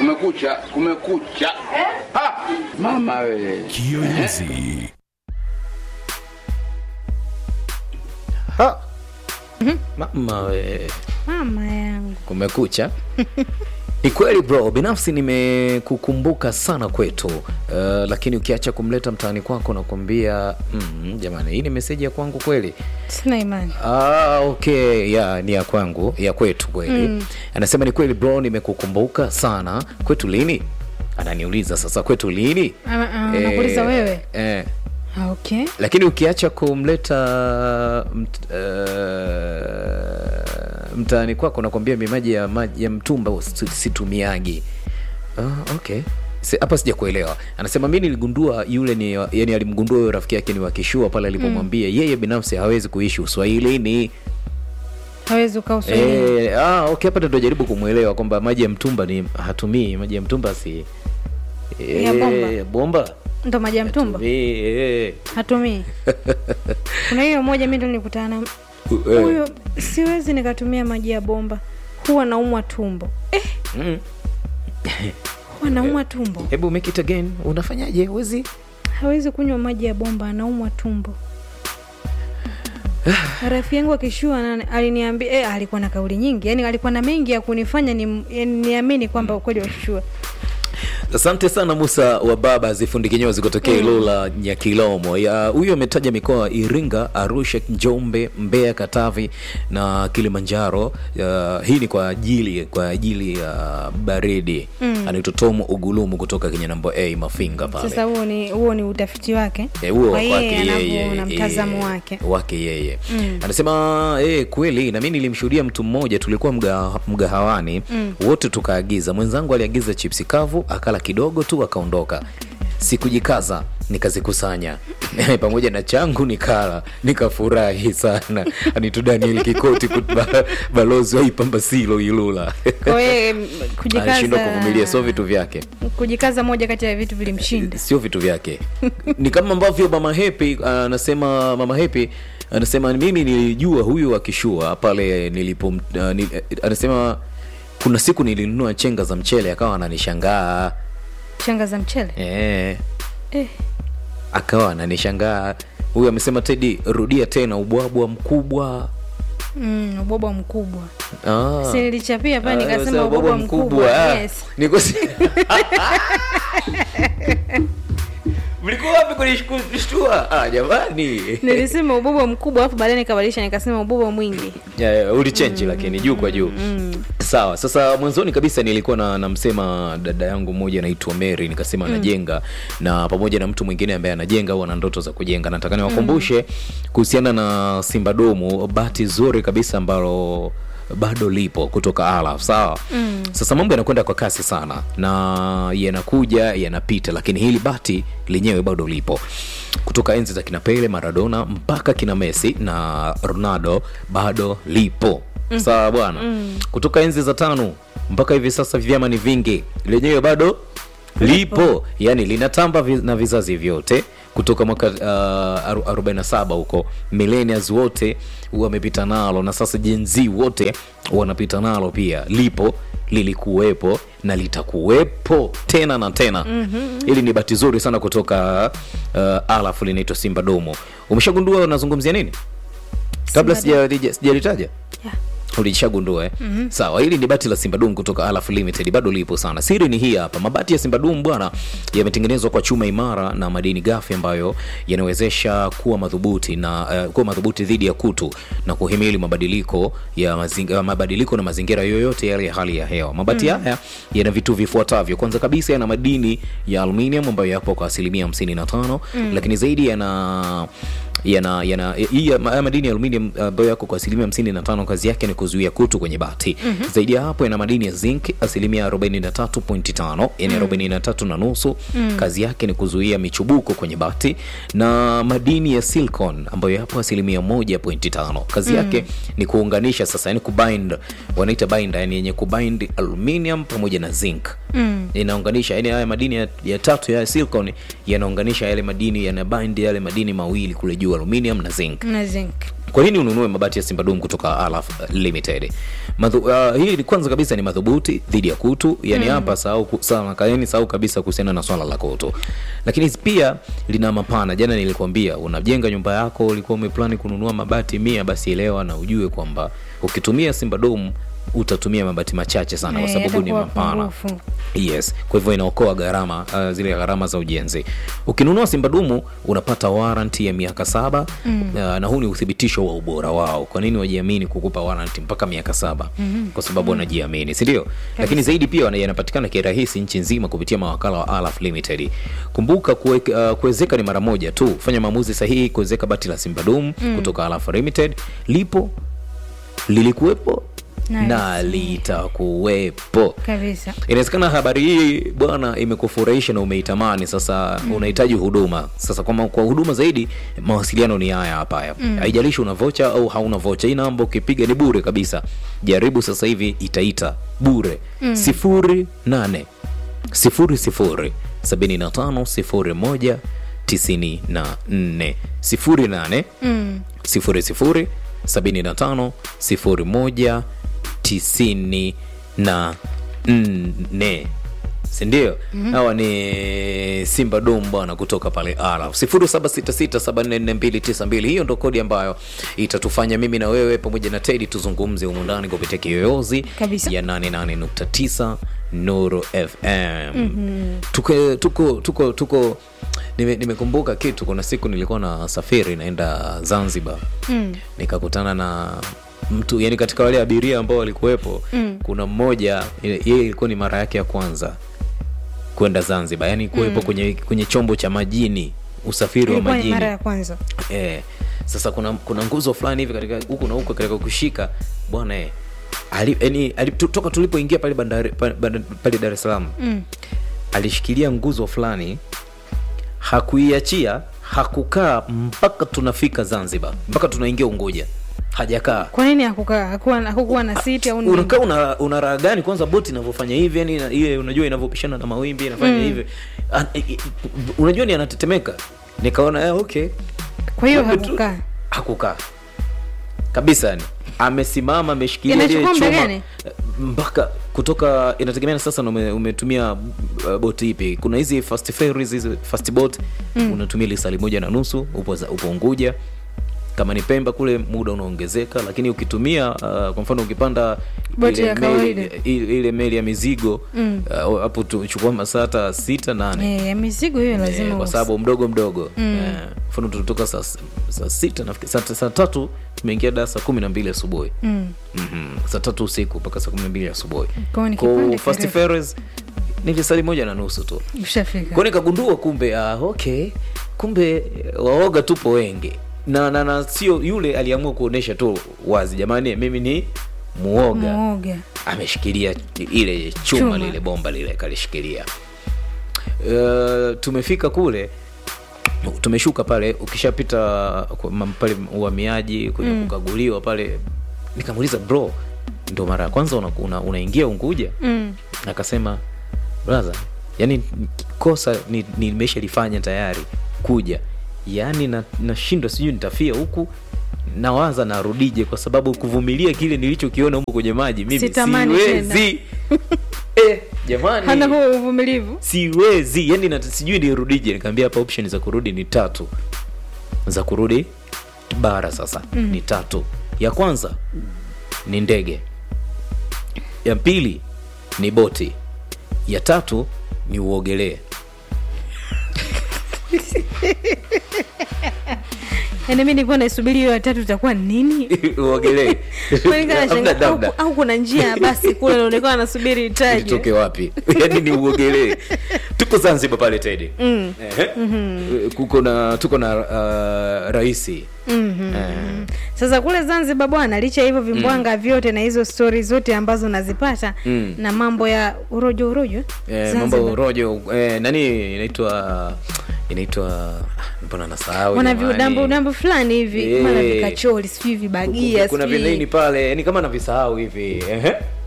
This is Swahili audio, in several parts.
Kumekucha, kumekucha. Ha! Mama we. Kiyoyozi. Ha. Mama we. mama yangu Kumekucha. Ni kweli bro, binafsi nimekukumbuka sana kwetu uh, lakini ukiacha kumleta mtaani kwako nakwambia mm, jamani, hii ni meseji ya kwangu kweli? sina imani Ah, okay, ya ni ya kwangu ya kwetu kweli mm. Anasema ni kweli bro, nimekukumbuka sana kwetu. Lini? Ananiuliza sasa, kwetu lini? Ana- ana- anakuuliza wewe? eh, Ah, okay lakini ukiacha kumleta mt, uh, mtaani kwako nakwambia mi maji ya, maji ya mtumba si- situmiagi. Ah, okay Si- hapa sija kuelewa anasema mi niligundua yule ni yani alimgundua huyo rafiki yake ni wakishua pale alipomwambia yeye binafsi hawezi kuishi uswahilini hawezi ukaa uswahilini Eh, ah, okay hapa ndo jaribu kumwelewa kwamba maji ya mtumba ni hatumii maji ya mtumba si Ya bomba. Eh, bomba ndo maji ya mtumba Hatumii, eh. hatumii kuna hiyo moja mi ndo nilikutana na Eh. huyo siwezi nikatumia maji ya bomba huwa naumwa tumbo eh, Mm. huwa naumwa tumbo hebu make it again unafanyaje huwezi hawezi kunywa maji ya bomba anaumwa tumbo rafiki yangu akishua na- aliniambia eh, alikuwa na kauli nyingi yani alikuwa na mengi ya kunifanya ni- yani niamini kwamba ukweli washua asante sana musa wa baba zifundi kinyozi kutokea ilula nyakilomo Ya, huyu ametaja mikoa iringa arusha njombe mbeya katavi na kilimanjaro Ya, hii ni kwa ajili kwa ajili ya baridi mm. anaitwa tom ugulumu kutoka kenya nambo a mafinga pale sasa huo ni huo ni utafiti wake Eh, huo kwa kwake yeye yeye anavyoona mtazamo eh, wake wake yeye anasema eh, kweli na mi nilimshuhudia mtu mmoja tulikuwa mga, mgahawani wote tukaagiza mwenzangu aliagiza chipsi kavu akala kidogo tu akaondoka sikujikaza nikazikusanya pamoja na changu nikala nikafurahi sana anitu daniel kikoti kut- ba- balozi wa ipambasilo ilula kwa yeye m- alishindwa kuvumilia sio kujikaza vitu vyake kujikaza moja kati ya vitu vilimshinda sio vitu vyake ni kama ambavyo mama hepi anasema mama hepi anasema mimi nilijua huyu akishua pale nilipo uh, ni, anasema kuna siku nilinunua chenga za mchele akawa ananishangaa shanga za mchele eh, eh. akawa ananishangaa huyu amesema tedi rudia tena ubwabwa mkubwa mm, ubwabwa mkubwa Ah. si nilichapia pale Ah, nikasema sasa ubwabwa mkubwa Ah, yes niko si- mlikuwa wapi kunishtua ah, jamani nilisema ubwabwa mkubwa alafu baadaye nikabadilisha nikasema ubwabwa mwingi Ya, ya, ulichenji lakini juu kwa juu sawa sasa mwanzoni kabisa nilikuwa na namsema dada yangu mmoja anaitwa mary nikasema anajenga na pamoja na mtu mwingine ambaye anajenga au ana ndoto za kujenga nataka niwakumbushe kuhusiana na simba domu bati zuri kabisa ambalo bado lipo kutoka alaf sawa mm. sasa mambo yanakwenda kwa kasi sana na yanakuja yanapita lakini hili bati lenyewe bado lipo kutoka enzi za kina pele maradona mpaka kina messi na ronaldo bado lipo mm. sawa bwana mm. kutoka enzi za tano mpaka hivi sasa vyama ni vingi lenyewe bado lipo yani linatamba vi- na vizazi vyote kutoka mwaka uh, 47 huko millennials wote wamepita nalo na sasa jenzi wote wanapita nalo pia lipo lilikuwepo na litakuwepo tena na tena mm-hmm. hili ni bati zuri sana kutoka uh, alafu linaitwa simba domo umeshagundua unazungumzia nini kabla Simba sijalitaja sijalitaja yeah. ulishagundua eh? mm-hmm. sawa hili ni bati la simbadum kutoka alaf limited bado lipo sana siri ni hii hapa mabati ya simbadum bwana yametengenezwa kwa chuma imara na madini gafi ambayo yanawezesha kuwa madhubuti na uh, kuwa madhubuti dhidi ya kutu na kuhimili mabadiliko ya mazingira, mabadiliko na mazingira yoyote yale ya hali ya hewa mabati mm. haya yana vitu vifuatavyo kwanza kabisa yana madini ya aluminium ambayo yapo kwa asilimia 55 mm. lakini zaidi yana yana yana hii ya- haya madini ya aluminium ambayo yako kwa asilimia 55 kazi yake ni kuzuia kutu kwenye bati mm-hmm. zaidi ya hapo yana madini ya zinc asilimia 43.5 yani 43 na nusu mm. kazi yake ni kuzuia michubuko kwenye bati na madini ya silicon ambayo yapo asilimia 1.5 kazi yake ni kuunganisha sasa yani kubind wanaita binder yani yenye kubind aluminium pamoja na zinc mm. inaunganisha yani haya madini ya, ya tatu ya silicon yanaunganisha yale madini yanabind yale madini mawili kule juu aluminium na zinc na zinc kwa nini ununue mabati ya simbadum kutoka alaf limited Madhu, uh, hili kwanza kabisa ni madhubuti dhidi ya kutu yani hapa sahau ku- sana kaeni sahau kabisa kuhusiana na swala la kutu lakini pia lina mapana jana nilikwambia unajenga nyumba yako ulikuwa umeplani kununua mabati mia basi elewa na ujue kwamba ukitumia simba dom utatumia mabati machache sana kwa Eh, sababu ni yatakuwa mapana pungufu. yes kwa hivyo inaokoa gharama uh, zile gharama za ujenzi ukinunua simba dumu unapata waranti ya miaka saba mm. uh, na huu ni uthibitisho wa ubora wao kwa nini wajiamini kukupa waranti mpaka miaka saba mm-hmm. kwa sababu wanajiamini sindio lakini zaidi pia wana- yanapatikana kirahisi nchi nzima kupitia mawakala wa alaf limited kumbuka kuwek- uh, kuwezeka ni mara moja tu fanya maamuzi sahihi kuwezeka bati la simba dumu mm. kutoka alaf limited lipo lilikuwepo Nice. na litakuwepo kabisa inawezekana habari hii bwana imekufurahisha na umeitamani sasa mm. unahitaji huduma sasa kwa, kwa huduma zaidi mawasiliano ni haya hapa haya haijalishi una vocha au hauna vocha hii namba ukipiga ni bure kabisa jaribu sasa hivi itaita bure mm. sifuri nane sifuri sifuri sabini na tano sifuri moja tisini na nne sifuri nane mm. sifuri sifuri sabini na tano sifuri moja tisini na nne sindio hawa ni simba dom bwana kutoka pale ara 0766744292 hiyo ndo kodi ambayo itatufanya mimi na wewe pamoja na tedi tuzungumze humu ndani kupitia kiyoyozi Kabisa. ya 88.9 nuru fm mm-hmm. tuko tuko tuko tuko nime- nimekumbuka kitu kuna siku nilikuwa na safiri naenda zanzibar Mm. nikakutana na mtu yani katika wale abiria ambao walikuwepo mm. kuna mmoja ye- yeye ilikuwa ni mara yake ya kwanza kwenda zanzibar yani kuwepo mm. kwenye, kwenye chombo cha majini usafiri wa ilikuwa ni majini mara ya kwanza eh, sasa kuna kuna nguzo fulani hivi katika huku na huku katika kushika bwana eh, ali, yani, ali, tu- toka tulipoingia pale bandari pa- banda- pale dar es salaam mm. alishikilia nguzo fulani hakuiachia hakukaa mpaka tunafika zanzibar mpaka tunaingia unguja hajakaa kwa nini hakukaa hakuwa hakukuwa na siti au nini? unakaa una, una raha gani kwanza boti inavyofanya hivi yani ina- ile unajua inavyopishana na mawimbi inafanya hivi An- i- i- unajua ni anatetemeka nikaona eh, okay kwa hiyo Kumbe tu- hakukaa hakukaa kabisa yani amesimama ameshikilia Inachukua ile muda chuma gani? mpaka kutoka inategemea na sasa na ume, umetumia uh, boti ipi kuna hizi fast ferries hizi fast boat mm. unatumia lisali moja na nusu upo, za- upo unguja kama ni pemba kule muda unaongezeka lakini ukitumia uh, kwa mfano ukipanda Boti ile ya meli, kawaida. ile, ile meli ya mizigo Mm. uh, hapo tu- chukua masaa hata sita nane Eh, ya mizigo hiyo Eh, lazima kwa usi- sababu mdogo mdogo Eh, mfano tulitoka saa saa sita nafikiri saa, saa tatu tumeingia daa saa kumi na mbili asubuhi Mm. mm-hmm. saa tatu usiku mpaka saa kumi na mbili asubuhi Kwa hiyo ni Kwa kipande fast kirefu. ferries ni lisali moja na nusu tu ushafika kwao nikagundua kumbe ah, okay kumbe eh, waoga tupo wengi na na, na sio yule aliamua kuonesha tu wazi jamani mimi ni muoga muoga ameshikilia ile chuma, Chuma. lile bomba lile kalishikilia uh, tumefika kule tumeshuka pale ukishapita kwa- ma- pale uhamiaji kwenye mm. kukaguliwa pale nikamuuliza bro ndo mara ya kwanza unaingia una, unaingia unguja mm. akasema braha yani kosa ni- nimeshalifanya tayari kuja yaani na- nashindwa sijui nitafia huku nawaza narudije kwa sababu kuvumilia kile nilichokiona huko kwenye maji mimi Sitamani siwezi eh, jamani hana huo uvumilivu siwezi yani na, sijui nirudije nikaambia hapa option za kurudi ni tatu za kurudi bara sasa mm. ni tatu ya kwanza ni ndege ya pili ni boti ya tatu ni uogelee yaani mi nilikuwa naisubiri hiyo ya tatu itakuwa nini uogelee Kwani kana Hamna shanga- au, namna. au kuna njia ya basi kule naonekana nasubiri itoke itaje wapi yani ni uogelee tuko zanzibar pale tedi Mm. Ehe. kuko na tuko na uh, raisi Mhm. Eh. sasa kule zanzibar bwana licha ya hivyo vimbwanga vyote na hizo stori zote ambazo nazipata Mm. na mambo ya urojo urojo Eh, Zanzibar. mambo rojo eh, nani inaitwa inaitwa mbona nasahau wana jamani. viudambo udambo fulani hivi Eh. mana vikacholi sijui vibagia kuna sijui- vinini pale yani kama navisahau hivi ehe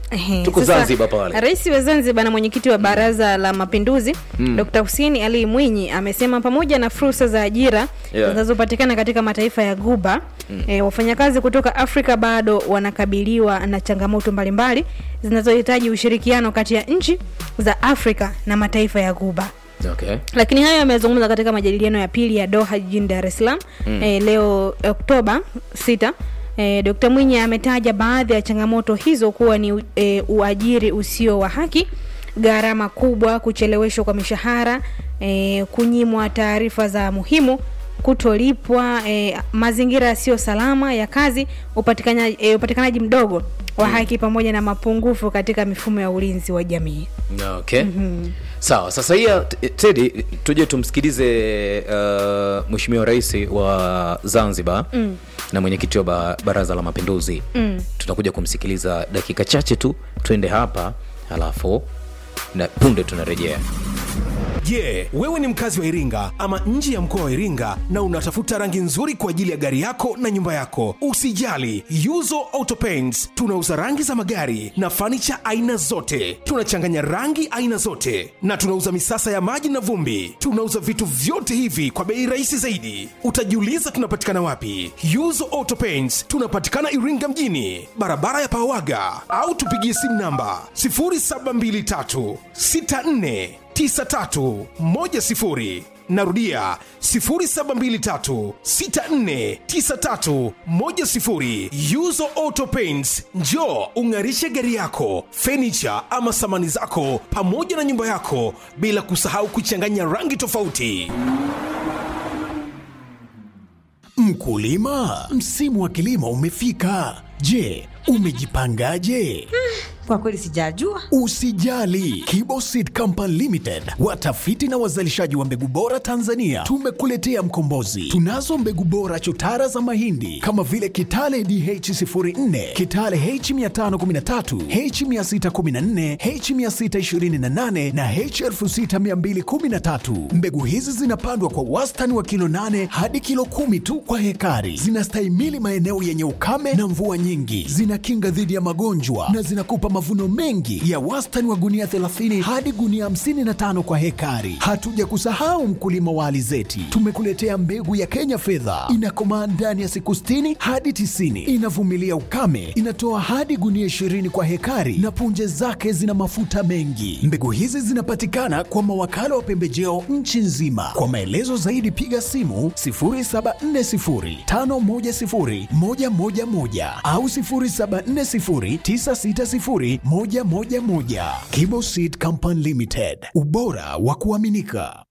Ehe, tuko sasa, zanzibar pale Rais wa Zanzibar na mwenyekiti wa Baraza la Mapinduzi mm. Dr. Hussein Ali Mwinyi amesema pamoja na fursa za ajira Yeah. zinazopatikana katika mataifa ya Guba mm. e, wafanyakazi kutoka Afrika bado wanakabiliwa na changamoto mbalimbali zinazohitaji ushirikiano kati ya nchi za Afrika na mataifa ya Guba okay. lakini hayo yamezungumza katika majadiliano ya pili ya Doha jijini Dar es Salaam mm. e, leo Oktoba 6. E, Dkt. Mwinyi ametaja baadhi ya changamoto hizo kuwa ni e, uajiri usio wa haki, gharama kubwa, kucheleweshwa kwa mishahara, e, kunyimwa taarifa za muhimu, kutolipwa, e, mazingira yasiyo salama ya kazi, upatikanaji, e, upatikanaji mdogo wa haki pamoja na mapungufu katika mifumo ya ulinzi wa jamii. okay. mm-hmm. sawa sasa hiya tedi tuje tumsikilize uh, mweshimiwa rais wa zanzibar mm. na mwenyekiti wa ba, baraza la mapinduzi mm. tutakuja kumsikiliza dakika chache tu twende hapa halafu na punde tunarejea Je, wewe ni mkazi wa Iringa ama nje ya mkoa wa Iringa na unatafuta rangi nzuri kwa ajili ya gari yako na nyumba yako? Usijali, Yuzo Auto Paints tunauza rangi za magari na fanicha aina zote. Tunachanganya rangi aina zote na tunauza misasa ya maji na vumbi. Tunauza vitu vyote hivi kwa bei rahisi zaidi. Utajiuliza tunapatikana wapi? Yuzo Auto Paints tunapatikana Iringa mjini, barabara ya Pawaga, au tupigie simu namba 0723 64 9310 narudia 0723649310 yuzo auto paints njo ung'arishe gari yako fenicha ama samani zako pamoja na nyumba yako bila kusahau kuchanganya rangi tofauti Mkulima, msimu wa kilimo umefika. Je, umejipangaje? Kwa kweli sijajua. Usijali, Kibo Seed Company Limited, watafiti na wazalishaji wa mbegu bora Tanzania, tumekuletea mkombozi. Tunazo mbegu bora chotara za mahindi kama vile Kitale DH04, Kitale H513, H614, H628 na H6213. Mbegu hizi zinapandwa kwa wastani wa kilo 8 hadi kilo 10 tu kwa hekari. Zinastahimili maeneo yenye ukame na mvua nyingi, zinakinga dhidi ya magonjwa na zinakupa mavuno mengi ya wastani wa gunia 30 hadi gunia 55 kwa hekari. Hatuja kusahau mkulima wa alizeti, tumekuletea mbegu ya Kenya fedha, inakomaa ndani ya siku 60 hadi 90, inavumilia ukame, inatoa hadi gunia 20 kwa hekari na punje zake zina mafuta mengi. Mbegu hizi zinapatikana kwa mawakala wa pembejeo nchi nzima. Kwa maelezo zaidi piga simu 0740510111 au 0740960111. Kibo Seed Company Limited, ubora wa kuaminika.